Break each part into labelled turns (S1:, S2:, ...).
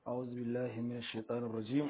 S1: أعوذ بالله من الشيطان الرجيم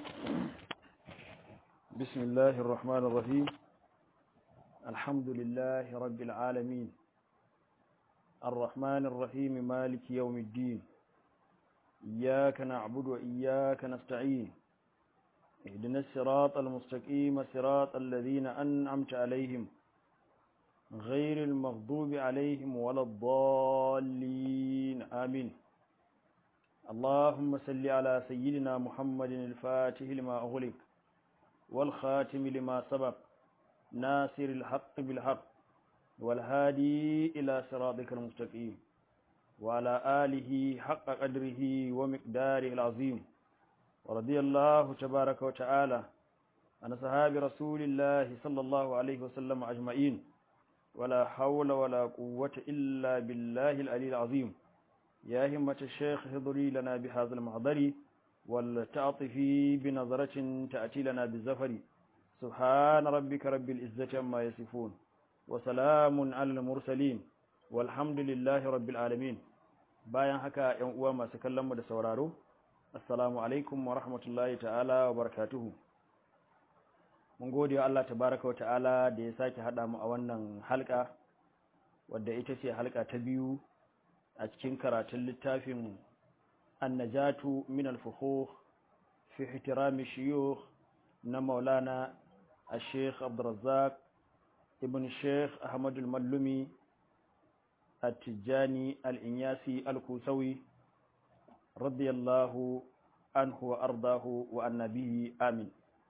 S1: بسم الله الرحمن الرحيم الحمد لله رب العالمين الرحمن الرحيم مالك يوم الدين إياك نعبد وإياك نستعين اهدنا الصراط المستقيم صراط الذين أنعمت عليهم غير المغضوب عليهم ولا الضالين آمين اللهم صل على سيدنا محمد الفاتح لما أغلق والخاتم لما سبق ناصر الحق بالحق والهادي إلى صراطك المستقيم وعلى آله حق قدره ومقداره العظيم ورضي الله تبارك وتعالى عن صحاب رسول الله صلى الله عليه وسلم أجمعين ولا حول ولا قوة إلا بالله العلي العظيم يا همة الشيخ هضري لنا بهذا المحضر ولتعطفي بنظرة تأتي لنا بالزفر سبحان ربك رب العزة عما يصفون وسلام على المرسلين والحمد لله رب العالمين bayan haka ‘yan uwa masu kallon mu da sauraro assalamu alaikum wa rahmatullahi ta'ala wa barakatuhu mun gode wa Allah tabaraka wa ta'ala da ya sake haɗa mu a wannan halka wadda ita ce halka ta biyu a cikin karatun littafin annajatu min al-fuhuh fi ihtirami shuyukh na maulana al-sheikh abdurrazzaq ibn sheikh ahmad al-mallumi at-tijani al-inyasi al-kusawi radiyallahu anhu wa ardahu wa annabihi amin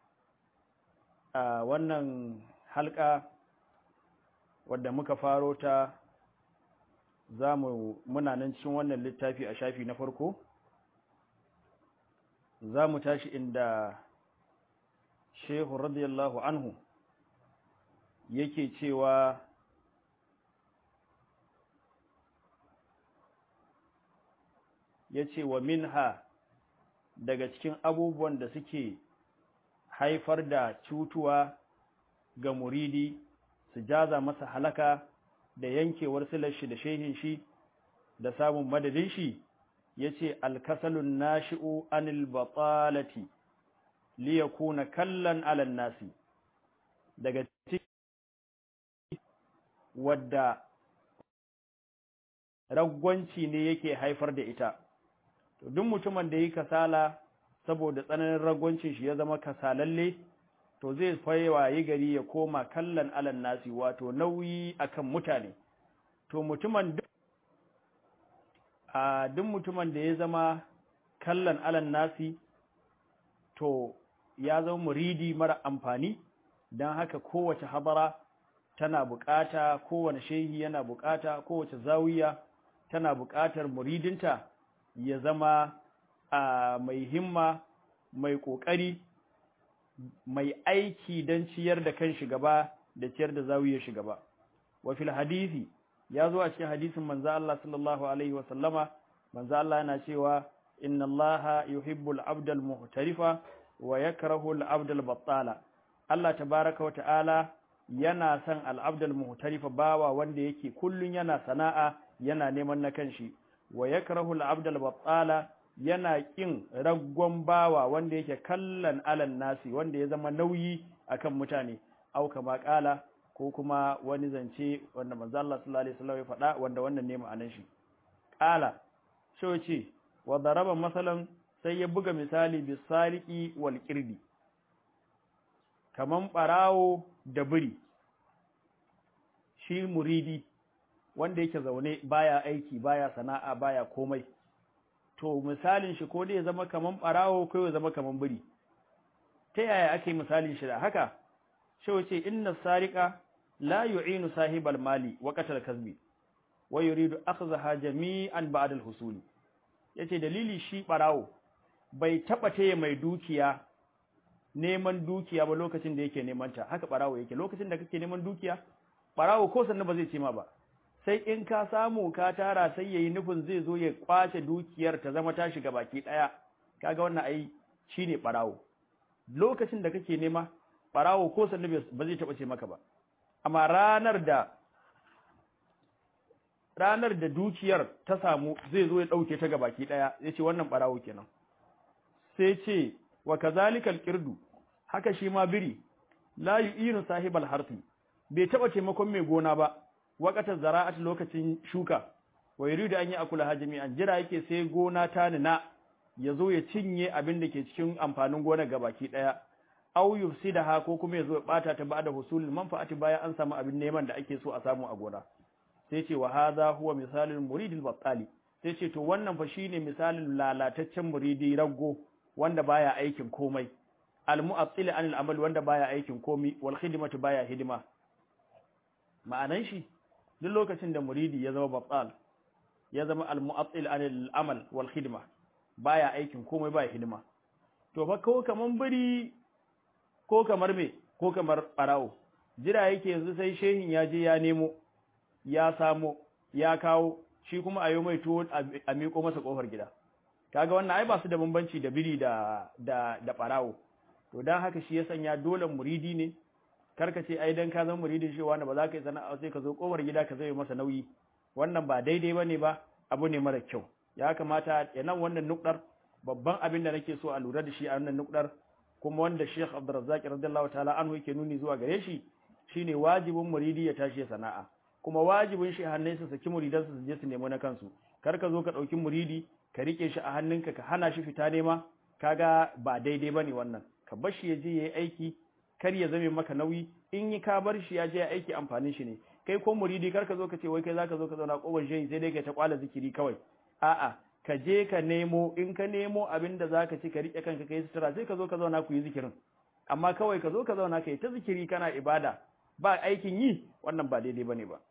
S1: a wannan halka wadda muka faro ta za mu muna nan cikin wannan littafi a shafi na farko za mu tashi inda shehu radiyallahu anhu yake cewa ya ce wa minha daga cikin abubuwan da suke haifar da cutuwa ga muridi su jaza masa halaka da yankewar silar shi da shehin shi da samun madadin shi yace alkasalun nashi'u anil batalati li yakuna kallan ala nasi daga cikin wadda ragwanci ne yake haifar da ita to duk mutumin da yi kasala saboda tsananin ragwancin shi ya zama kasalalle to zai yi gari ya koma kallan alan nasi wato nauyi akan mutane to mutumin a duk mutumin da ya zama kallan alan nasi to ya zama muridi mara amfani don haka kowace habara tana bukata kowane shehi yana bukata kowace zawiya tana bukatar muridinta ya zama a mai himma mai kokari mai aiki don ciyar da kan shi gaba da ciyar da zawiyar shi gaba wa fil hadisi ya zo a cikin hadisin manzo Allah sallallahu alaihi wa sallama manzo Allah yana cewa inna Allaha yuhibbul abdal muhtarifa wa yakrahu al abdal battala Allah tabaaraka wa ta'ala yana son al abdal muhtarifa bawa wanda yake kullun yana sana'a yana neman na kanshi wa yakrahu al abdal battala yana ƙin raggon bawa wanda yake kallon alan nasi wanda ya zama nauyi akan mutane au kama ƙala ko kuma wani zance wanda manzo Allah sallallahu alaihi wasallam ya faɗa wanda wannan ne ma'anar shi ƙala so ce wa daraba masalan sai ya buga misali bis sariqi wal qirdi kaman barawo da biri shi muridi wanda yake zaune baya aiki baya sana'a baya komai to misalin shi ko dai ya zama kaman barawo ko ya zama kaman biri ta yaya ake misalin shi da haka shi wace inna sariqa la yu'inu sahibal mali wa qatal kasbi wa yuridu akhzaha jami'an ba'da al-husuli yace dalili shi barawo bai taba taya mai dukiya neman dukiya ba lokacin da yake neman ta haka barawo yake lokacin da kake neman dukiya barawo ko sannan ba zai ce ma ba sai in ka samu ka tara sai yayi nufin zai zo ya kwace dukiyar ta zama ta shiga baki daya kaga wannan ai shine barawo lokacin da kake nema barawo ko sannan ba zai taba ce maka ba amma ranar da ranar da dukiyar ta samu zai zo ya dauke ta gabaki daya yace wannan barawo kenan sai ce wa kazalikal qirdu haka shi ma biri la yu'inu sahibal harfi bai taba taimakon mai gona ba waqatar zara'at lokacin shuka wa yuridu an yi akula hajimi'an jira yake sai gona ta nuna ya zo ya cinye abin da ke cikin amfanin gonar gabaki daya aw yufsidaha ko kuma ya zo ya bata ta ba'da husulul manfa'ati bayan an samu abin neman da ake so a samu a gona sai ce wa hadha huwa misalul muridil battali sai ce to wannan fa shine misalin lalataccen muridi raggo wanda baya aikin komai al-mu'attil anil amal wanda baya aikin komai wal khidmatu baya hidima ma'anan shi duk lokacin da muridi ya zama battal ya zama al-mu'attil anil amal wal khidma baya aikin komai baya hidima to fa ko kaman biri ko kamar me ko kamar barawo jira yake yanzu sai shehin ya je ya nemo ya samo ya kawo shi kuma a yi mai tuwo a miƙo masa ƙofar gida kaga wannan ai ba su da bambanci da biri da da da barawo to dan haka shi ya sanya dole muridi ne karka ce ai dan ka zama muridin shi wanda ba za ka yi sana'a sai ka zo ƙofar gida ka zai masa nauyi wannan ba daidai bane ba abu ne mara kyau ya kamata ya nan wannan nukdar babban abin da nake so a lura da shi a wannan nukdar kuma wanda Sheikh Abdurrazzaq radiyallahu ta'ala anhu yake nuni zuwa gare shi shine wajibin muridi ya tashi sana'a kuma wajibin shi hannun su saki muridansu su je su nemo na kansu kar ka zo ka dauki muridi ka rike shi a hannunka ka hana shi fita nema kaga ba daidai bane wannan ka bar shi ya je yayi aiki kar ya zame maka nauyi in yi ka bar shi ya je ya aiki amfanin shi ne kai ko muridi kar ka zo ka ce wai kai zaka zo ka zauna koban shehi sai dai ka ta kwala zikiri kawai a'a ka je ka nemo in ka nemo abin da zaka ci ka rike kanka kai sutura sai ka zo ka zauna ku yi zikirin amma kawai ka zo ka zauna kai ta zikiri kana ibada ba aikin yi wannan ba daidai bane ba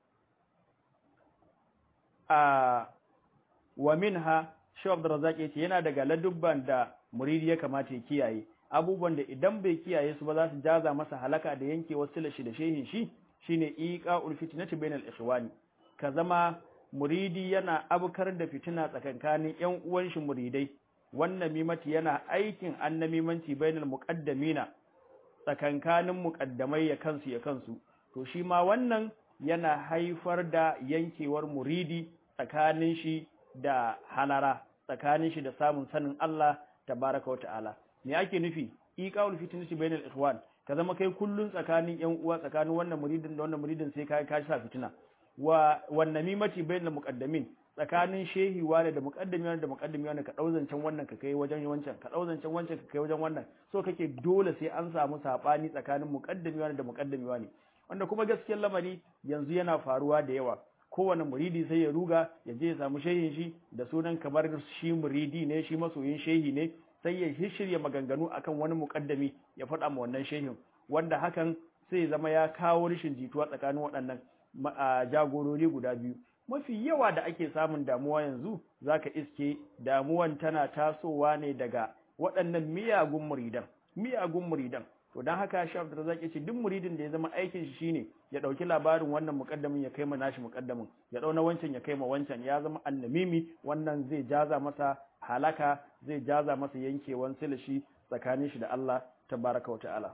S1: a wa minha Sheikh Abdurrazzaq yace yana daga ladubban da muridi ya kamata ya kiyaye abubuwan da idan bai kiyaye su ba za su jaza masa halaka da yanke wasu shi da shehin shi shine iqa'ul fitnati bainal ikhwani ka zama muridi yana abukar da fitina tsakankanin ƴan uwan shi muridai wannan mimati yana aikin annamimanci bainal muqaddamina tsakankanin muqaddamai ya kansu ya kansu to shi ma wannan yana haifar da yankewar muridi tsakanin shi da halara tsakanin shi da samun sanin Allah tabaraka wa ta'ala me ake nufi iqaul fitnati bainal ikhwan ka zama kai kullun tsakanin yan uwa tsakanin wannan muridin da wannan muridin sai kai ka sa fitina wa wan namimati bainal muqaddamin tsakanin shehi wani da muqaddami wani da muqaddami wani ka dauzancan wannan ka kai wajen wancan ka dauzancan wancan ka kai wajen wannan so kake dole sai an samu sabani tsakanin muqaddami wani da muqaddami wani wanda kuma gaskiyar lamari yanzu yana faruwa da yawa kowane muridi sai ya ruga ya je ya samu shehin shi da sunan kamar shi muridi ne shi masoyin shehi ne sai ya shirya maganganu akan wani mukaddami ya faɗa ma wannan shehin wanda hakan sai zama ya kawo rashin jituwa tsakanin waɗannan jagorori guda biyu mafi yawa da ake samun damuwa yanzu zaka iske damuwan tana tasowa ne daga waɗannan miyagun muridan miyagun muridan to dan haka Sheikh Abdurrazzaq yace duk muridin da ya zama aikin shi shine ya dauki labarin wannan muqaddamin ya kai ma nashi muqaddamin ya dau na wancan ya kai ma wancan ya zama annamimi wannan zai jaza masa halaka zai jaza masa yankewan silashi tsakanin shi da Allah tabaraka wa ta'ala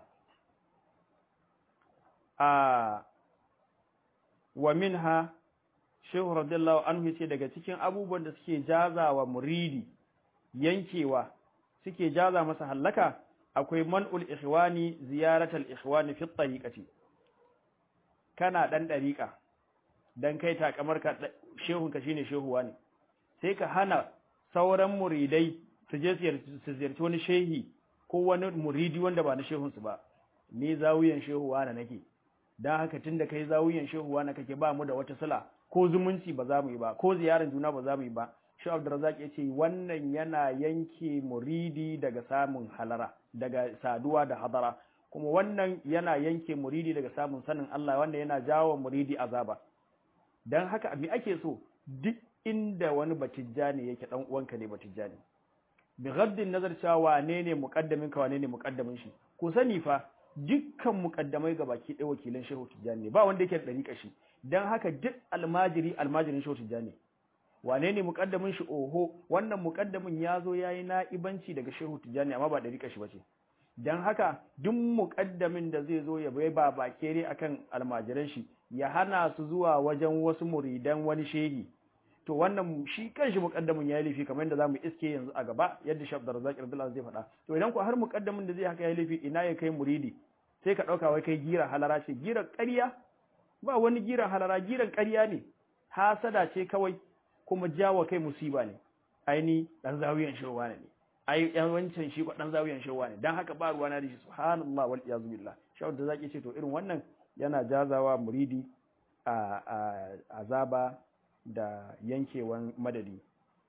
S1: a wa minha Sheikh radiyallahu anhu yace daga cikin abubuwan da suke jaza wa muridi yankewa suke jaza masa halaka akwai man'ul ikhwani ziyaratal ikhwani fi tariqati kana dan dariqa dan kai takamar ka shehun ka shine shehuwa ne sai ka hana sauran muridai su je su ziyarci wani shehi ko wani muridi wanda ba na shehun su ba ni zawiyan shehuwa na nake dan haka tunda kai zawiyan shehuwa na kake ba mu da wata sala ko zumunci ba za mu yi ba ko ziyarar juna ba za mu yi ba shi Abdurrazzaq ya ce wannan yana yanke muridi daga samun halara daga saduwa da hadara kuma wannan yana yanke muridi daga samun sanin Allah wanda yana jawo muridi azaba dan haka me ake so duk inda wani batijjani yake dan uwanka ne batijjani bi ghaddin nazar cewa wane ne muqaddamin ka wane ne muqaddamin shi ku sani fa dukkan muqaddamai ga baki ɗaya wakilan shehu tijjani ne ba wanda yake da dariƙa shi dan haka duk almajiri almajirin shehu tijjani wane ne muƙaddamin shi oho wannan muƙaddamin ya zo ya yi na'ibanci daga shehu tijjani amma ba ɗariƙa shi ba ce don haka duk muƙaddamin da zai zo ya bai ba bakere akan almajiran shi ya hana su zuwa wajen wasu muridan wani shehi to wannan shi kanshi muqaddamin ya laifi kamar yadda zamu iske yanzu a gaba yadda Sheikh Abdurrazzaq Abdullah zai faɗa to idan ko har muqaddamin da zai haka ya laifi ina ya kai muridi sai ka dauka wai kai gira halara ce gira ƙarya ba wani gira halara giran ƙarya ne hasada ce kawai kuma jawa kai musiba ne aini dan zawiyan shirwa ne ai yan wancan shi ko dan zawiyan shirwa ne dan haka ba ruwa na da shi subhanallah wal iyaz billah Sheikh Abdurrazzaq ce to irin wannan yana jazawa muridi a azaba da yankewan madadi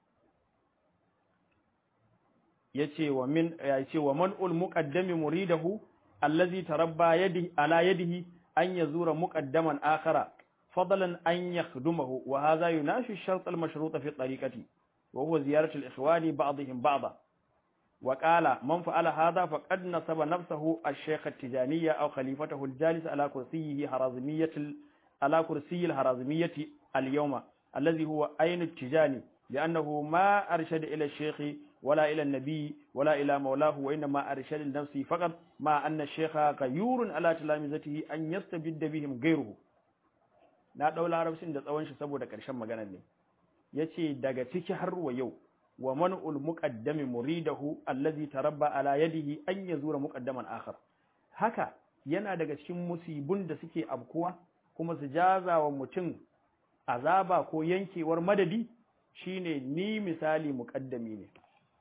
S1: yace wa min yace wa man ul muqaddami muridahu allazi tarabba yadi ala yadihi an yazura muqaddaman akhara fadlan an yakhdumahu wa hadha yunashi ash-shart al-mashrut fi at-tariqati wa huwa ziyaratu al-ikhwani ba'dihim ba'da wa qala man fa'ala hadha faqad nasaba nafsahu ash-shaykh at-tijaniyya aw khalifatahu al-jalis ala kursiyyihi harazimiyyati ala kursiyyi al-harazimiyyati al-yawma الذي هو أين التجاني لأنه ما أرشد إلى الشيخ ولا إلى النبي ولا إلى مولاه وإنما أرشد لنفسه فقط مع أن الشيخ غيور على تلامذته أن يستبد بهم غيره na ɗau larabcin da tsawon shi saboda ƙarshen maganar ne ya ce daga ciki har wa yau wa man'ul muqaddami muridahu allazi tarabba ala yadihi an yazura muqaddaman akhar haka yana daga cikin musibun da suke abkuwa kuma su jaza wa mutum azaba ko yankewar madadi shine ni misali muƙaddami ne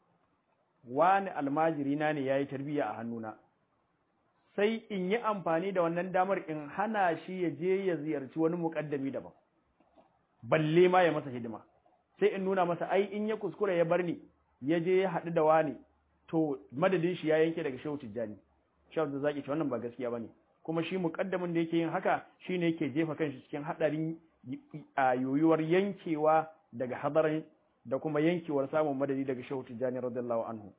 S1: wani almajiri na ne yayi tarbiya a hannuna sai in yi amfani da wannan damar in hana shi ya je ya ziyarci wani muƙaddami daban balle ma ya masa hidima sai in nuna masa ai in ya kuskura ya bar ni ya je ya haɗu da wani to madadin shi ya yanke daga shehu tijjani shehu da zaki ce wannan ba gaskiya bane kuma shi muƙaddamin da yake yin haka shine yake jefa kanshi cikin haɗarin a yoyuwar yankewa daga hadarin da kuma yankewar samun madadi daga shehu tijjani radiyallahu anhu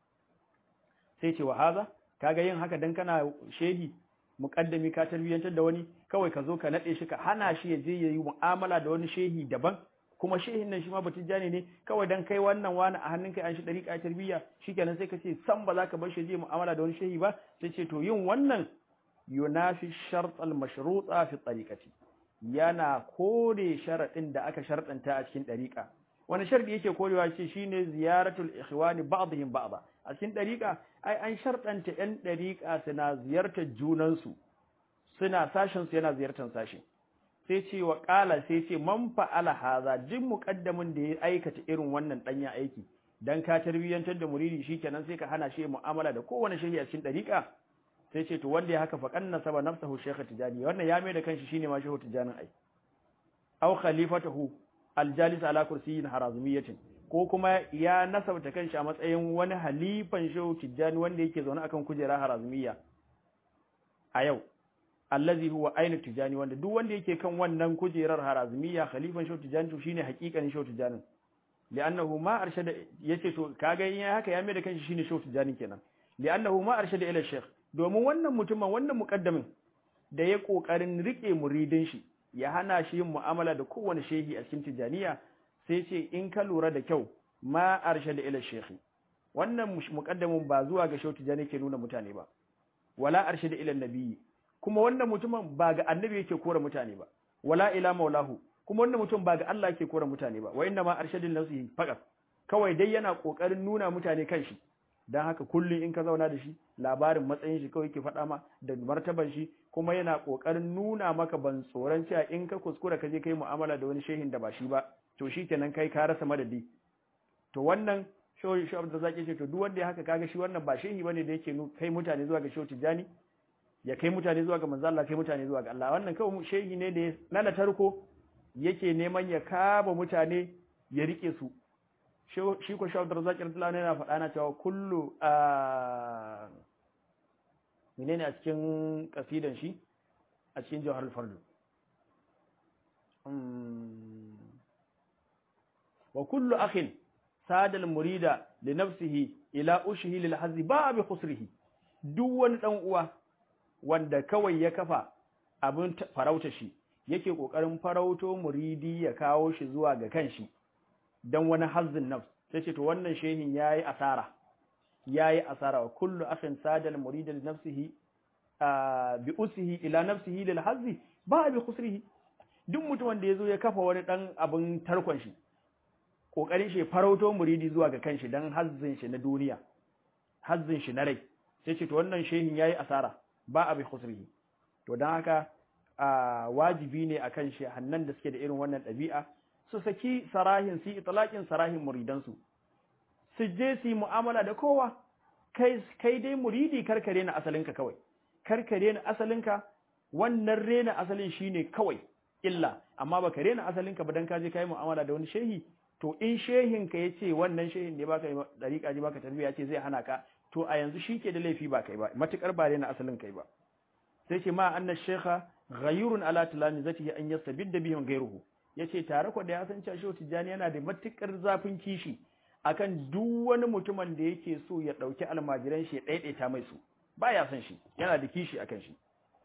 S1: sai ce wa haza kaga yin haka dan kana shehi muqaddami ka tarbiyantar da wani kawai ka zo ka nade shi ka hana shi ya je yayi mu'amala da wani shehi daban kuma shehin nan shi ma batijjani ne kawai dan kai wannan wani a hannun kai an shi dariƙa tarbiyya shikenan sai ka ce san ba za ka bar shi je mu'amala da wani shehi ba sai ce to yin wannan yunafi shart al-mashruta fi tariqati yana kore sharaɗin da aka sharɗanta a cikin ɗariƙa wani sharɗi yake korewa ce shine ziyaratul ikhwani ba'dihim ba'da a cikin ɗariƙa ai an sharɗanta ƴan ɗariƙa suna ziyartar junansu suna sashin su yana ziyartar sashi sai ce wa ƙala sai ce man fa'ala haza duk muƙaddamin da ya aikata irin wannan ɗanya aiki dan ka tarbiyyantar da muridi shikenan sai ka hana shi mu'amala da kowane shehi a cikin ɗariƙa sai ce to wanda ya haka fa kanna saba nafsahu shaykh tijani wannan ya mai da kanshi shine ma shehu tijanin ai aw khalifatahu aljalis ala kursiyyin harazumiyatin ko kuma ya nasabta kanshi a matsayin wani halifan shehu tijani wanda yake zaune akan kujera harazumiyya a yau allazi huwa ainu tijani wanda duk wanda yake kan wannan kujerar harazumiyya khalifan shehu tijani to shine hakikanin shehu tijanin li'annahu ma arshada yace to kaga in haka ya mai da kanshi shine shehu tijanin kenan li'annahu ma arshada ila shaykh domin wannan mutumin wannan muƙaddamin da ya ƙoƙarin riƙe muridin shi ya hana shi yin mu'amala da kowane shehi a cikin tijaniya sai ce in ka lura da kyau ma arshe da ila shehi wannan muƙaddamin ba zuwa ga shehu tijani ke nuna mutane ba wala arshe da ila nabiyyi kuma wannan mutumin ba ga annabi yake kora mutane ba wala ila maulahu kuma wannan mutum ba ga Allah yake kora mutane ba wa inna ma arshadin nafsihi faqat kawai dai yana ƙoƙarin nuna mutane kanshi don haka kullum in ka zauna da shi labarin matsayin shi kawai ke faɗa ma da martaban shi kuma yana ƙoƙarin nuna maka ban tsoron cewa in ka kuskura ka je kai mu'amala da wani shehin da ba shi ba to shi kenan kai ka rasa madadi to wannan shoyi shi da zaki ce to duk wanda ya haka kaga shi wannan ba shehi bane da yake kai mutane zuwa ga shehu tijani ya kai mutane zuwa ga manzo Allah kai mutane zuwa ga Allah wannan kawai shehi ne da na da tarko yake neman ya kaba mutane ya rike su shi ko shawar zakir tulani yana faɗa na cewa kullu a menene a cikin kasidan shi a cikin jawhar fardu wa kullu akhin sadal murida li nafsihi ila ushihi lil hazzi ba bi khusrihi duk wani dan uwa wanda kawai ya kafa abin farauta shi yake kokarin farauto muridi ya kawo shi zuwa ga kanshi dan wani hazzin nafs sai ce to wannan shehin yayi asara yayi asara wa kullu akhin sadal murida li nafsihi bi usihi ila nafsihi lil hazzi ba bi khusrihi duk mutum wanda yazo ya kafa wani dan abin tarkon shi kokarin shi farauto muridi zuwa ga kanshi dan hazzin shi na duniya hazzin shi na rai sai ce to wannan shehin yayi asara ba a bi khusrihi to dan haka a wajibi ne akan shi hannan da suke da irin wannan ɗabi'a su saki sarahin su itlaqin sarahin muridansu su je su yi mu'amala da kowa kai kai dai muridi karkare na asalinka kawai karkare na asalinka wannan rena asalin shine kawai illa amma baka rena asalinka ba dan ka je kai mu'amala da wani shehi to in shehin ka yace wannan shehin ne baka dariƙa ji baka tarbiya ce zai hana ka to a yanzu shike da laifi ba kai ba matukar ba rena asalin kai ba sai ce ma anna shekha ghayurun ala talamizatihi an yastabidda bihim ghayruhu yace tare ko da ya san cewa shehu tijani yana da matukar zafin kishi akan duk wani mutumin da yake so ya dauki almajiran shi ya daidaita mai su baya son shi yana da kishi akan shi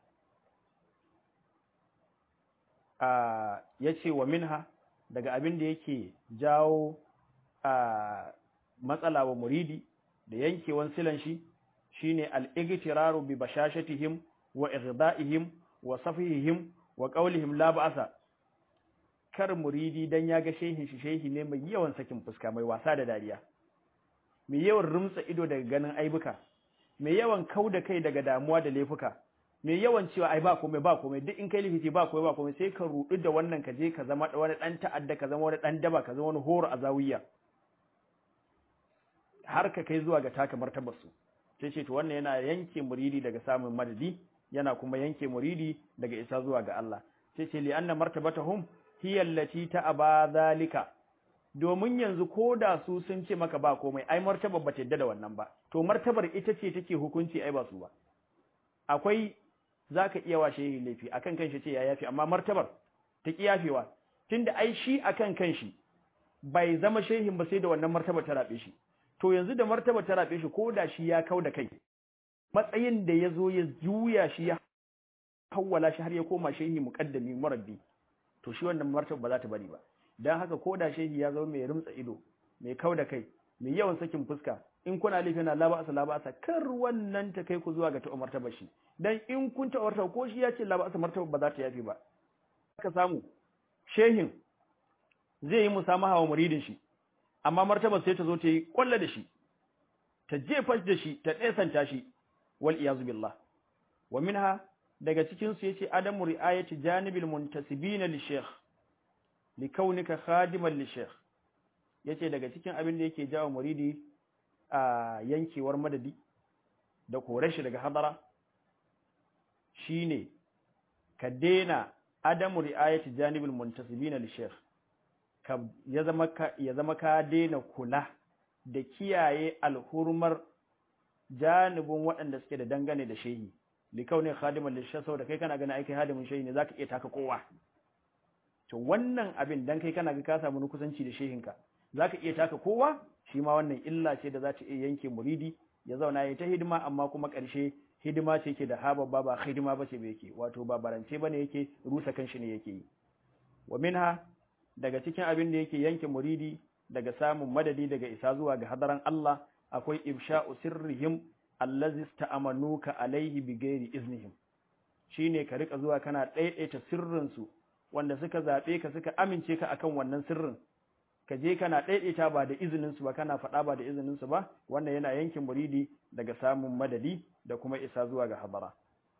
S1: a yace wa minha daga abin da yake jawo a matsala wa muridi da yankewan silan shi shine al-igtiraru bi bashashatihim wa ighda'ihim wa safihihim wa qawlihim la ba'sa kar muridi dan ya ga shehin shi shehi ne mai yawan sakin fuska mai wasa da dariya mai yawan rumtsa ido daga ganin aibuka mai yawan kauda kai daga damuwa da laifuka mai yawan cewa ai ba komai ba komai duk in kai lifici ba komai ba komai sai ka rudu da wannan ka je ka zama wani dan ta'adda ka zama wani dan daba ka zama wani horo a zawiya har ka kai zuwa ga taka martabar su sai ce to wannan yana yanke muridi daga samun madadi yana kuma yanke muridi daga isa zuwa ga Allah sai ce li anna martabatahum hiya allati ta'aba zalika domin yanzu koda su sun ce maka ba komai ai martabar ba ta yadda da wannan ba to martabar ita ce take hukunci ai ba su ba akwai zaka iya washe yi laifi akan kanshi ce ya yafi amma martabar ta ki yafewa tunda ai shi akan kanshi bai zama shehin ba sai da wannan martabar ta rabe shi to yanzu da martabar ta rabe shi koda shi ya kau da kai matsayin da ya zo ya juya shi ya hawwala shi har ya koma shehi muqaddami murabbi to shi wannan martaba ba za ta bari ba dan haka ko da shehi ya zama mai rumtsa ido mai kau da kai mai yawan sakin fuska in kuna laifi na laba asa laba asa kar wannan ta kai ku zuwa ga ta martaba shi dan in kun ta martaba ko shi ya ce laba asa martaba ba za ta yafi ba ka samu shehin zai yi musamaha wa muridin shi amma martabar sai ta zo ta yi kwalla da shi ta jefa da shi ta ɗesanta shi wal iyazu billah wa minha daga cikin su yace adamu riayati janibil muntasibin li sheikh li kaunika khadiman li sheikh yace daga cikin abin da yake jawo muridi a yankewar madadi da kore shi daga hadara shine ka dena adamu riayati janibil muntasibin li sheikh ka ya zama ka ya zama ka dena kula da kiyaye alhurmar janibin waɗanda suke da dangane da shehi likaunin khadiman lishan saboda kai kana ganin aikin hadimin shehi ne zaka iya taka kowa to wannan abin dan kai kana ga ka samu kusanci da shehinka zaka iya taka kowa shi ma wannan illa ce da za ta iya yanke muridi ya zauna ya ta hidima amma kuma ƙarshe hidima ce ke da hababba ba hidima ba ce ba yake wato ba barance bane yake rusa kanshi ne yake yi wa minha daga cikin abin da yake yanke muridi daga samun madadi daga isa zuwa ga hadaran Allah akwai ifsha'u sirrihim allazi sta'amanuka alaihi bighairi iznihim shine ka rika zuwa kana daidaita sirrin su wanda suka zabe ka suka amince ka akan wannan sirrin ka je kana daidaita ba da izinin su ba kana faɗa ba da izinin su ba wannan yana yankin muridi daga samun madadi da kuma isa zuwa ga hadara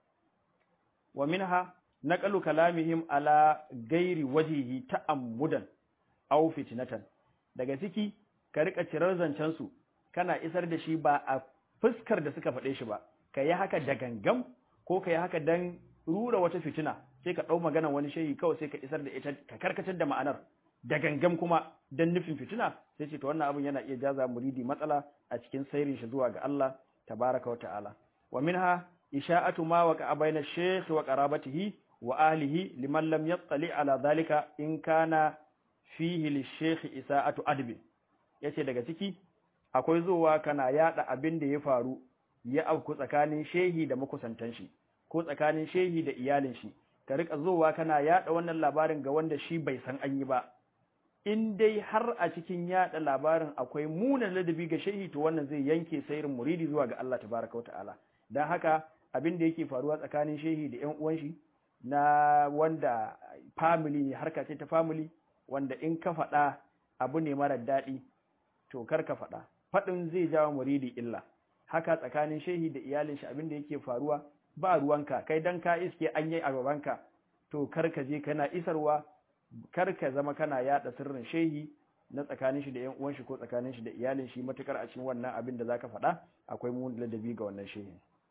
S1: wa minha naqalu kalamihim ala ghairi wajhihi ta'ammudan aw fitnatan daga ciki ka rika cirar zancen su kana isar da shi ba a fuskar da suka faɗe shi ba ka yi haka da gangam ko ka yi haka dan rura wata fitina sai ka ɗau maganar wani shehi kawai sai ka isar da ita ka karkatar da ma'anar da gangam kuma dan nufin fitina sai ce to wannan abin yana iya jaza muridi matsala a cikin sairin shi zuwa ga Allah tabaraka wa ta'ala wa minha isha'atu ma waqa bayna shaykh wa qarabatihi wa ahlihi liman lam yattali ala dhalika in kana fihi lishaykh isa'atu adbi yace daga ciki akwai zuwa kana yada abin da ya faru ya auku tsakanin shehi da makusantan shi ko tsakanin shehi da iyalin shi ka rika zuwa kana yada wannan labarin ga wanda shi bai san an yi ba in dai har a cikin yada labarin akwai munan ladabi ga shehi to wannan zai yanke sairin muridi zuwa ga Allah tabaraka ta'ala dan haka abin da yake faruwa tsakanin shehi da ƴan uwan shi na wanda family ne harka ce ta family wanda in ka faɗa abu ne mara daɗi to kar ka faɗa faɗin zai jawo muridi illa haka tsakanin shehi da iyalin shi abin da yake faruwa ba ruwanka kai dan ka iske an yi a gabanka to kar ka je kana isarwa kar ka zama kana yada sirrin shehi na tsakanin shi da yan uwan shi ko tsakanin shi da iyalin shi matukar a cikin wannan abin da zaka faɗa akwai mun ladabi ga wannan shehi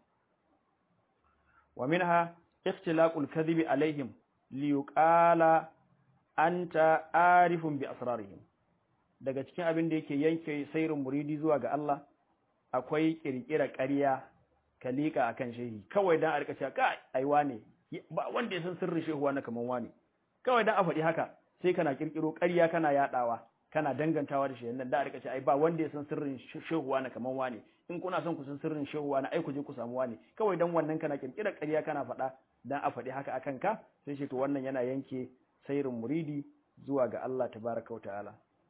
S1: wa minha ikhtilaqul kadhibi alaihim li yuqala anta arifun bi asrarihim daga cikin abin da yake yanke sairin muridi zuwa ga Allah akwai kirkira ƙarya ka liƙa akan shehi kawai dan a rika cewa kai ai wane ba wanda ya san sirrin shehu wani kaman wane kawai dan a faɗi haka sai kana kirkiro ƙarya kana yadawa kana dangantawa da shehin nan da a rika cewa ai ba wanda ya san sirrin shehu wani kaman wane in kuna son ku san sirrin shehu wani ai ku je ku samu wane kawai dan wannan kana kirkira ƙarya kana faɗa dan a faɗi haka akan ka sai ce to wannan yana yanke sairin muridi zuwa ga Allah tabaraka wa ta'ala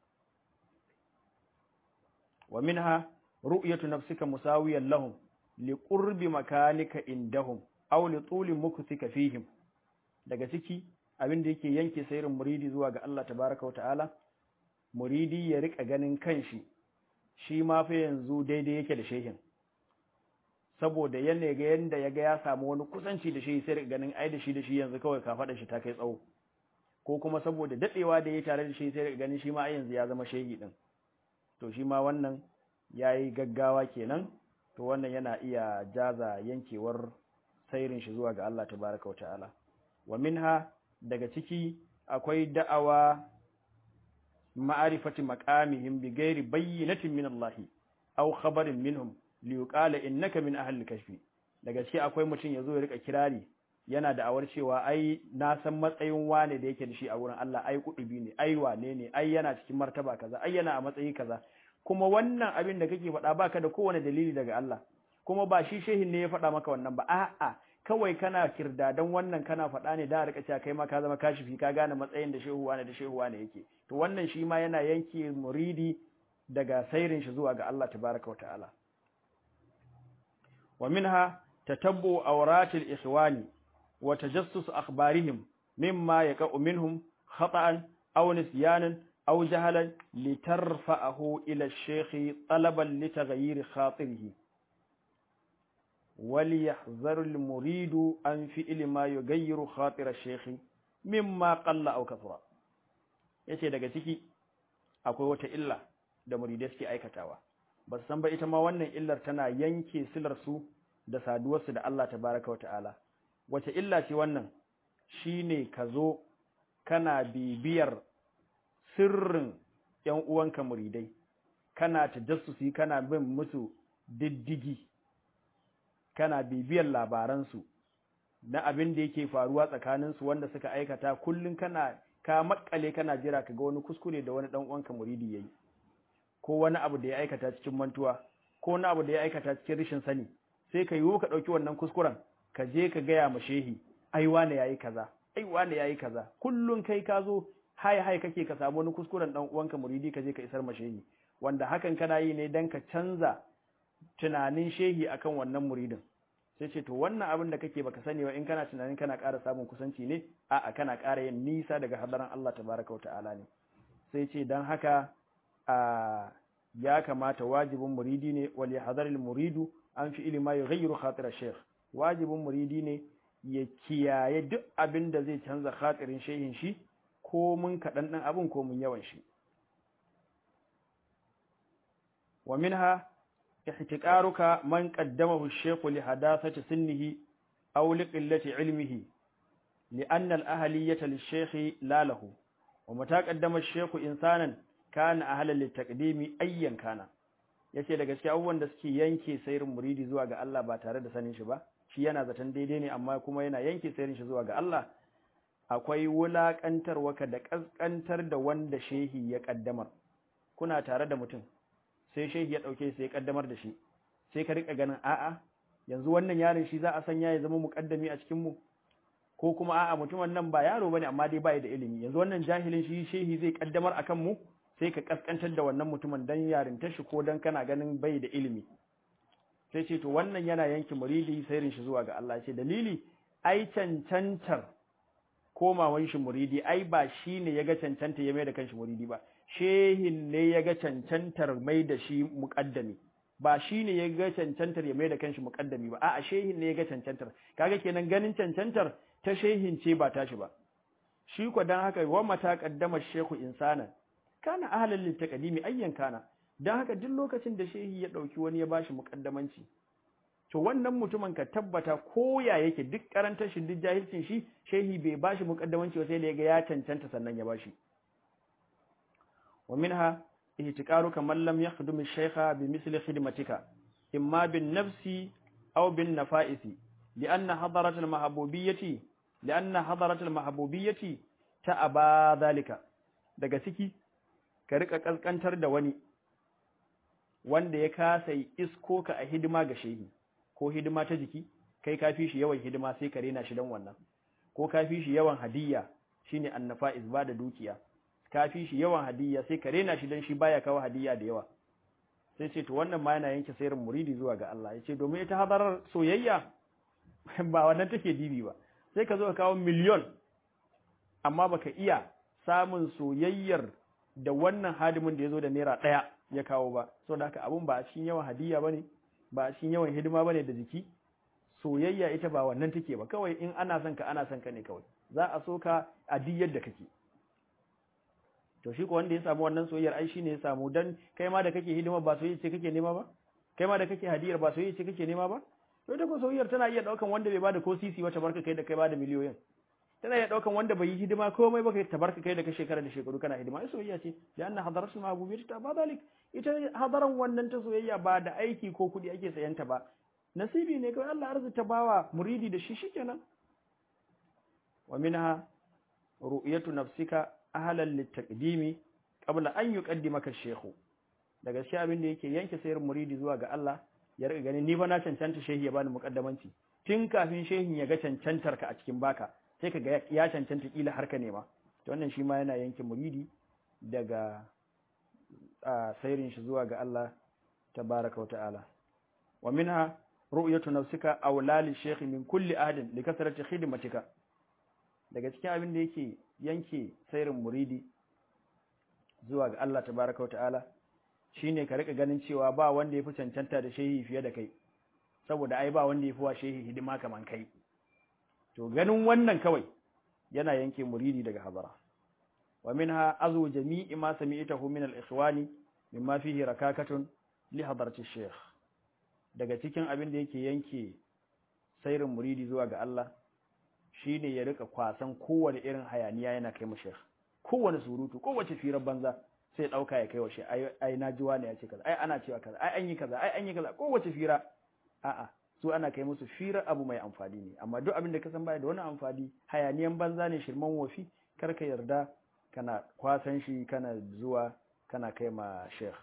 S1: wa minha ru'yatu nafsika musawiyan lahum liqurbi makanika indahum aw li tuli mukthika fihim daga ciki abin da yake yanke sairin muridi zuwa ga Allah tabaraka wa ta'ala muridi ya rika ganin kanshi shi ma fa yanzu daidai yake da shehin saboda yana ga yanda yaga ya samu wani kusanci da shi sai rika ganin ai da shi da shi yanzu kawai ka fada shi ta kai tsawo ko kuma saboda dadewa da ya tare da shi sai rika ganin shi ma ai yanzu ya zama shehi din to shi ma wannan yayi gaggawa kenan to wannan yana iya jaza yankewar sairin shi zuwa ga Allah tabaraka wata'ala wa minha daga ciki akwai da'awa ma'arifati maqamihim bi ghairi bayyinatin min Allah aw khabarin minhum li yuqala innaka min ahli kashfi daga ciki akwai mutum yazo ya rika kirari yana da'awar cewa ai na san matsayin wane da yake da shi a wurin Allah ai kudubi ne ai wane ne ai yana cikin martaba kaza ai yana a matsayi kaza kuma wannan abin da kake faɗa baka da kowane dalili daga Allah kuma ba shi shehin ne ya faɗa maka wannan ba a'a kawai kana kirdadan wannan kana faɗa ne da rika cewa kai ma ka zama kashifi ka gane matsayin da shehu wane da shehu wane yake to wannan shi ma yana yanke muridi daga sairin shi zuwa ga Allah tabaraka wa ta'ala wa minha tatabbu awratil ikhwani wa tajassus akhbarihim mimma yaqa'u minhum khata'an aw nisyanan أو جهلا لترفعه إلى الشيخ طلبا لتغيير خاطره وليحذر المريد عن فعل ما يغير خاطر الشيخ مما قل أو كثر yace daga ciki akwai wata illa da muridai suke aikatawa ba san ba ita ma wannan illar tana yanke silar su da saduwar su da Allah tabaraka wa ta'ala wace illa ce wannan shine ka zo kana bibiyar sirrin ‘yan uwanka muridai, kana tajassusi kana bin musu diddigi, kana bibiyar labaransu na abin da yake faruwa tsakaninsu wanda suka aikata kullum kana ka makale kana jira ka ga wani kuskure da wani ɗan uwanka muridi ya yi, ko wani abu da ya aikata cikin mantuwa, ko wani abu da ya aikata cikin rashin sani, sai ka yiwu ka ɗauki wannan kuskuren, ka je ka gaya ma shehi, ai wane ya yi kaza, ai wane ya yi kaza, kullum kai ka zo hai hai kake ka samu wani kuskuren dan uwanka muridi ka je ka isar ma shehi wanda hakan kana yi ne dan ka canza tunanin shehi akan wannan muridin sai ce to wannan abin da kake baka sani ba in kana tunanin kana ƙara samun kusanci ne a'a kana ƙara yin nisa daga hadaran Allah tabaraka wa ta'ala ne sai ce dan haka a ya kamata wajibin muridi ne wal yahdharil muridu an fi ilma yughayyiru khatira shaykh wajibin muridi ne ya kiyaye duk abin da zai canza khatirin shehin shi ko mun kaɗan ɗan abin ko mun yawan shi wa minha ihtiqaruka man qaddamahu ash-shaykh li hadathati sinnihi aw li qillati ilmihi لأن الأهلية للشيخ لا له ومتى قدم الشيخ إنسانا كان أهلا للتقديم أيا كان yace da gaske abubuwan da suke yanke sayrin muridi zuwa ga Allah ba tare da sanin shi ba shi yana zaton daidai ne amma kuma yana yanke sayrin shi zuwa ga Allah akwai wulaƙantarwa ka da ƙasƙantar da wanda shehi ya ƙaddamar kuna tare da mutum sai shehi ya ɗauke sai ya ƙaddamar da shi sai ka riƙa ganin a'a yanzu wannan yaron shi za a sanya ya zama muƙaddami a cikin mu ko kuma a'a mutumin nan ba yaro bane amma dai bai da ilimi yanzu wannan jahilin shi shehi zai ƙaddamar akan mu sai ka ƙasƙantar da wannan mutumin dan yarintar shi ko dan kana ganin bai da ilimi sai ce to wannan yana yanke muridi sairin shi zuwa ga Allah ce dalili ai cancantar komawan shi muridi ai ba shi ne ya ga cancanta ya mai da kanshi muridi ba shehin ne ya ga cancantar mai da shi muƙaddami ba shi ne ya ga cancantar ya mai da kanshi muƙaddami ba a'a shehin ne ya ga cancantar kaga kenan ganin cancantar ta shehin ce ba tashi ba shi ko dan haka wa mata qaddama shehu insanan kana ahlan lil taqdimi ayyan kana dan haka duk lokacin da shehi ya dauki wani ya bashi muƙaddamanci to wannan mutumin ka tabbata ko ya yake duk karantar shi duk jahilcin shi shehi bai bashi muƙaddamanci ba sai da ya ga ya cancanta sannan ya bashi ومنها اهتكارك من لم يخدم الشيخ بمثل خدمتك إما بالنفس أو بالنفائس لأن حضرة المحبوبية لأن حضرة المحبوبية تأبى ذلك daga ciki ka rika kaskantar da wani wanda ya kasa isko ka a hidima ga shehi ko hidima ta jiki kai kafi shi yawan hidima sai ka rena shi dan wannan ko kafi shi yawan hadiyya shine annafa'iz ba da dukiya kafi shi yawan hadiyya sai ka rena shi dan shi baya kawo hadiyya da yawa sai ce to wannan ma yana yanke sayar muridi zuwa ga Allah yace domin ita hadarar soyayya ba wannan take dibi ba sai ka zo ka kawo miliyon amma baka iya samun soyayyar da wannan hadimin da yazo da naira daya ya kawo ba saboda haka abun ba a cikin yawan hadiyya bane ba a cikin yawan hidima bane da jiki soyayya ita ba wannan take ba kawai in ana son ka ana son ka ne kawai za a so ka a diyar da kake to shi ko wanda ya samu wannan soyayyar ai shine ya samu dan kai ma da kake hidima ba soyayya ce kake nema ba kai ma da kake hadiyar ba soyayya ce kake nema ba to ita ko soyayyar tana iya daukan wanda bai bada ko sisi wata barka kai da kai bada miliyoyin tana iya daukan wanda bai yi hidima komai ba kai tabarka kai da ka shekara da shekaru kana hidima ai soyayya ce da anna hadaratul mahbubiyyah ta ba dalik ita hadaran wannan ta soyayya ba da aiki ko kudi ake sayanta ba nasibi ne kawai Allah arzuta bawa muridi da shi shikenan wa minha ru'yatu nafsika ahlan litaqdimi qabla an yuqaddimaka ash-shaykh daga shi abin da yake yanke sayar muridi zuwa ga Allah ya riga ganin ni fa na cancanta shehi ya bani muqaddamanci tun kafin shehin ya ga cancantar ka a cikin baka sai ka ga ya cancanta kila har ka nema to wannan shi ma yana yanke muridi daga sayrin shi zuwa ga Allah tabaraka wa ta'ala wa minha ru'yatu nafsika awla li shaykh min kulli ahadin li kasrati khidmatika daga cikin abin da yake yanke sairin muridi zuwa ga Allah tabaraka wa ta'ala shine ka rika ganin cewa ba wanda yafi cancanta da shehi fiye da kai saboda ai ba wanda yafi wa shehi hidima kaman kai to ganin wannan kawai yana yanke muridi daga habara wa minha azu jami'i ma sami'tahu min al-ikhwani mimma fihi rakakatun li hadarati shaykh daga cikin abin da yake yanke sairin muridi zuwa ga Allah shine ya rika kwasan kowane irin hayaniya yana kai mu sheikh kowane surutu kowace firar banza sai dauka ya kai wa shi ai na jiwa ne ya ce kaza ai ana cewa kaza ai an yi kaza ai an yi kaza kowace fira a'a su ana kai musu firar abu mai amfani ne amma duk abin da ka san baya da wani amfani hayaniyan banza ne shirman wofi kar ka yarda kana kwasan shi kana zuwa kana kai ma sheikh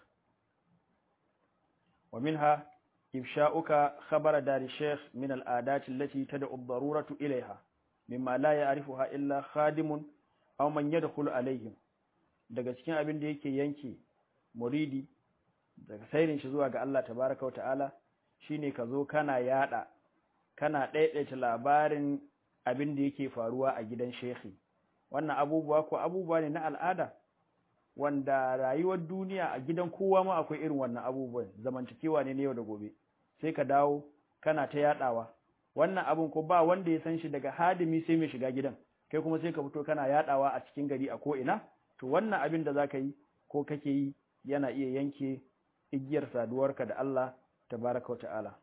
S1: wa minha ifsha'uka khabara dari sheikh min al'adati allati tad'u ad-daruratu ilayha mimma la ya'rifuha illa khadimun aw man yadkhulu alayhim daga cikin abin da yake yanke muridi daga sairin shi zuwa ga Allah tabaaraka ta'ala shine ka zo kana yada kana daidaita labarin abin da yake faruwa a gidan shehi wannan abubuwa ko abubuwa ne na al'ada wanda rayuwar duniya a gidan kowa ma akwai irin wannan abubuwan zamantakewa ne na yau da gobe sai ka dawo kana ta yadawa wannan abun ko ba wanda ya san shi daga hadimi sai mai shiga gidan kai kuma sai ka fito kana yadawa a cikin gari a ko ina to wannan abin da zaka yi ko kake yi yana iya yanke igiyar saduwarka da Allah tabaraka wa ta'ala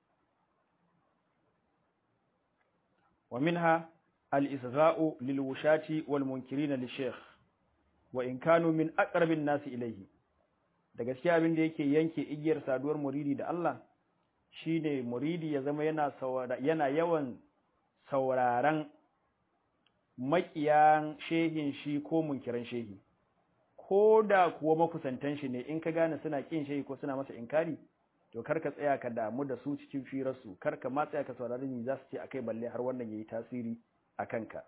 S1: wa minha al-isra'u lil wushati wal munkirin li shaykh wa in kanu min aqrabin nasi ilayhi da gaskiya abin da yake yanke igiyar saduwar muridi da Allah shine muridi ya zama yana yana yawan sauraron makiyan shehin shi ko munkiran shehi ko da kuwa makusantan shi ne in ka gane suna kin shehi ko suna masa inkari to kar ka tsaya ka damu da su cikin firarsu kar ka ma tsaya ka saurari ni za su ce akai balle har wannan yayi tasiri a kanka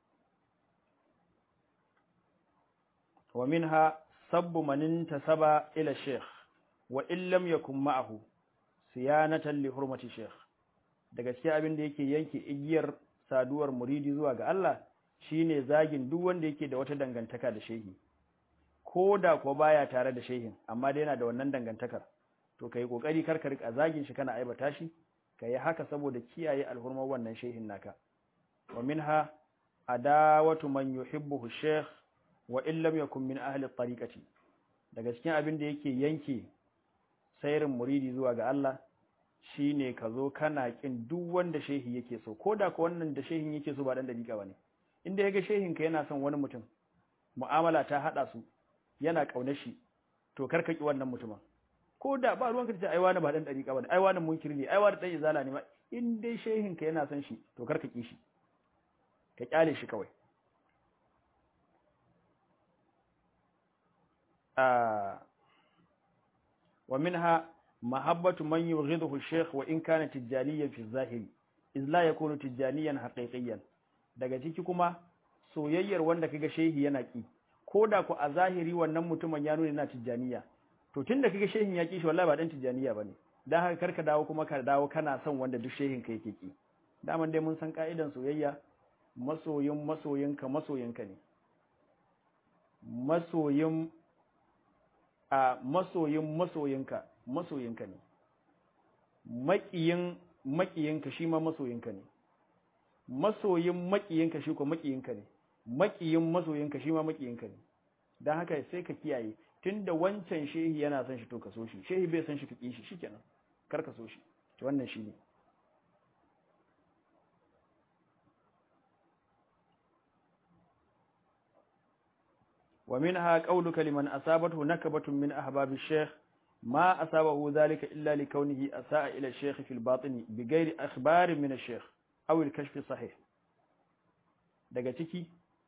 S1: wa minha sabbu man intasaba ila sheikh wa in lam yakun ma'ahu siyanatan li hurmati sheikh da gaskiya abin da yake yanke igiyar saduwar muridi zuwa ga Allah shine zagin duk wanda yake da wata dangantaka da shehi ko da ko baya tare da shehin amma dai yana da wannan dangantakar to kai kokari kar ka rika zagin shi kana aibata shi kai haka saboda kiyaye alhurmar wannan shehin naka wa minha adawatu man yuhibbuhu shaykh wa in lam yakun min ahli tariqati daga cikin abin da yake yanke sairin muridi zuwa ga Allah shine ka zo kana kin duk wanda shehi yake so koda ko wannan da shehin yake so ba dan dariƙa bane inda yaga shehin ka yana son wani mutum mu'amala ta hada su yana kaunar shi to karka ki wannan mutumin koda ba ruwan ka ce ai wani ba dan dariƙa bane ai wani munkiri ne ai wani dan izala ne ma in dai shehin ka yana son shi to karka ki shi ka kyale shi kawai ومنها محبة من يبغضه الشيخ وإن كان تجانيا في الظاهر إذ لا يكون تجانيا حقيقيا daga ciki kuma soyayyar wanda kaga shehi yana ki koda ku a zahiri wannan mutumin ya nuna yana tijaniya to tunda kaga shehin ya ki shi wallahi ba dan tijaniya bane dan haka karka dawo kuma ka dawo kana son wanda duk shehin ka yake ki daman dai mun san ka'idan soyayya masoyin masoyinka masoyinka ne masoyin a masoyin masoyinka masoyinka ne maƙiyin maƙiyinka shi ma masoyinka ne masoyin maƙiyinka shi ko maƙiyinka ne maƙiyin masoyinka shi ma maƙiyinka ne don haka sai ka kiyaye tunda wancan shehi yana son shi to ka so shi shehi bai son shi ka ƙi shi shikenan kar ka so shi to wannan shi ne ومنها قولك لمن أصابته نكبة من أحباب الشيخ ما أصابه ذلك إلا لكونه أساء إلى الشيخ في الباطن بغير أخبار من الشيخ أو الكشف الصحيح daga ciki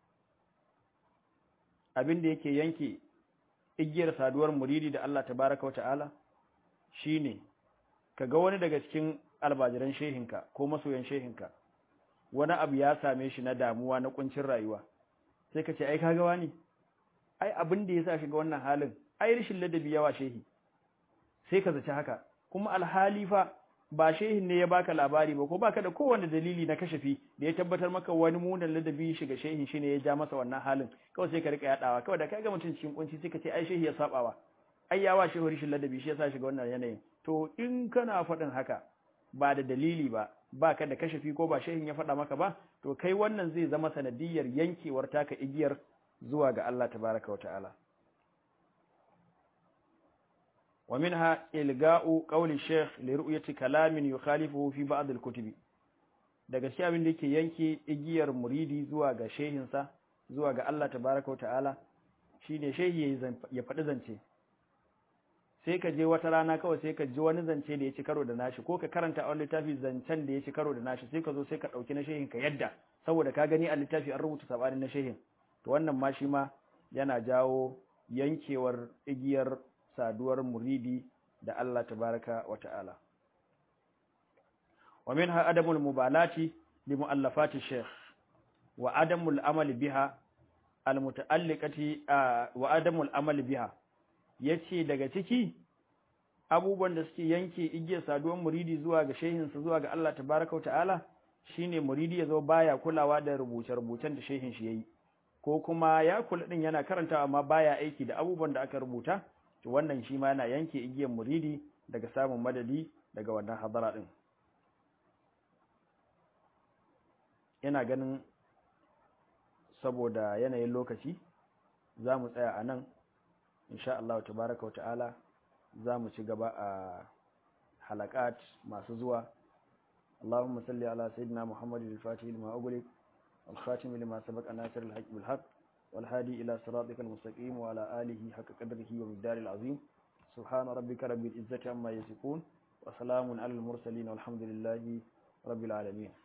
S1: abin da yake yanke igiyar saduwar muridi da Allah tabaraka wata'ala shine kaga wani daga cikin albajiran shehinka ko masoyan shehinka wani abu ya same shi na damuwa na kuncin rayuwa sai ka ce ai kaga wani ai abin da ya sa shiga wannan halin ai rashin ladabi yawa shehi sai ka zaci haka kuma alhali fa ba shehin ne ya baka labari ba ko baka da kowanne dalili na kashafi da ya tabbatar maka wani munan ladabi shiga shehin shine ya ja masa wannan halin kawai sai ka rika yadawa kawai da kaga mutum cikin kunci sai ka ce ai shehi ya sabawa ai yawa shehu rashin ladabi shi yasa shiga wannan yanayin to in kana faɗin haka ba da dalili ba baka da kashafi ko ba shehin ya faɗa maka ba to kai wannan zai zama sanadiyar yankewar taka igiyar zuwa ga Allah tabaraka wa ta'ala wa minha ilga'u qawli shaykh li ru'yati kalamin yukhalifuhu fi ba'd al-kutubi daga cikin abin da yake yanke igiyar muridi zuwa ga shehinsa zuwa ga Allah tabaraka wa ta'ala shine shehi ya faɗi zance sai ka je wata rana kawai sai ka ji wani zance da ya ci karo da nashi ko ka karanta a wani littafi zancen da ya ci karo da nashi sai ka zo sai ka ɗauki na shehin ka yadda saboda ka gani a littafi an rubuta sabanin na shehin to wannan ma shi ma yana jawo yankewar igiyar saduwar muridi da Allah tabaraka wa ta'ala wa minha adamul mubalati li muallafati shaykh wa adamul amali biha al muta'alliqati wa adamul amali biha yace daga ciki abubuwan da suke yanke igiyar saduwar muridi zuwa ga shehinsa zuwa ga Allah tabaraka wa ta'ala shine muridi ya zo baya kulawa da rubuce-rubucen da shehin shi yayi ko kuma ya kula din yana karanta amma baya aiki da abubuwan da aka rubuta to wannan shi ma yana yanke igiyar muridi daga samun madadi daga wannan hadara din ina ganin saboda yanayin lokaci za mu tsaya a nan insha Allah tabaraka wata'ala za mu ci gaba a halakat masu zuwa اللهم صل على سيدنا محمد الفاتح لما أغلق الخاتم لما سبق ناصر الحق بالحق والهادي إلى صراطك المستقيم وعلى آله حق قدره ومقدار العظيم سبحان ربك رب العزة عما يصفون وسلام على المرسلين والحمد لله رب العالمين